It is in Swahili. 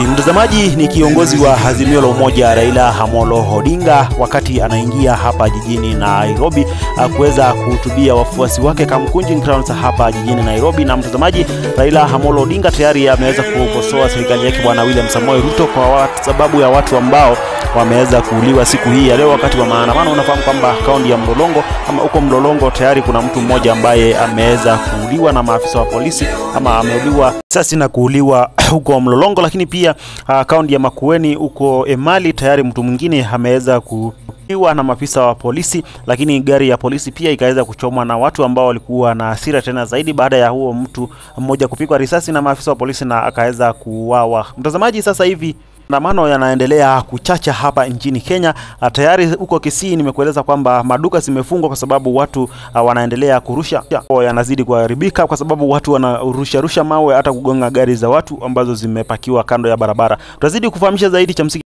hivi mtazamaji, ni kiongozi wa Azimio la Umoja Raila Amolo Odinga wakati anaingia hapa jijini Nairobi kuweza kuhutubia wafuasi wake Kamkunji Grounds hapa jijini Nairobi. Na mtazamaji, Raila Amolo Odinga tayari ameweza kukosoa serikali yake Bwana William Samoei Ruto kwa watu, sababu ya watu ambao wameweza kuuliwa siku hii ya leo wakati wa maandamano. Unafahamu kwamba kaunti ya Mlolongo ama huko Mlolongo tayari kuna mtu mmoja ambaye ameweza kuuliwa na maafisa wa polisi ama ameuliwa sasi na kuuliwa huko Mlolongo, lakini pia uh, kaunti ya Makueni huko Emali tayari mtu mwingine ameweza kuuliwa na maafisa wa polisi, lakini gari ya polisi pia ikaweza kuchomwa na watu ambao walikuwa na hasira tena zaidi baada ya huo mtu mmoja kupigwa risasi na maafisa wa polisi na akaweza kuuawa. Mtazamaji, sasa hivi maandamano yanaendelea kuchacha hapa nchini Kenya. Tayari huko Kisii nimekueleza kwamba maduka zimefungwa kwa sababu watu uh, wanaendelea kurusha, yanazidi kuharibika kwa sababu watu wanarusha rusha mawe hata kugonga gari za watu ambazo zimepakiwa kando ya barabara. Tutazidi kufahamisha zaidi cha msingi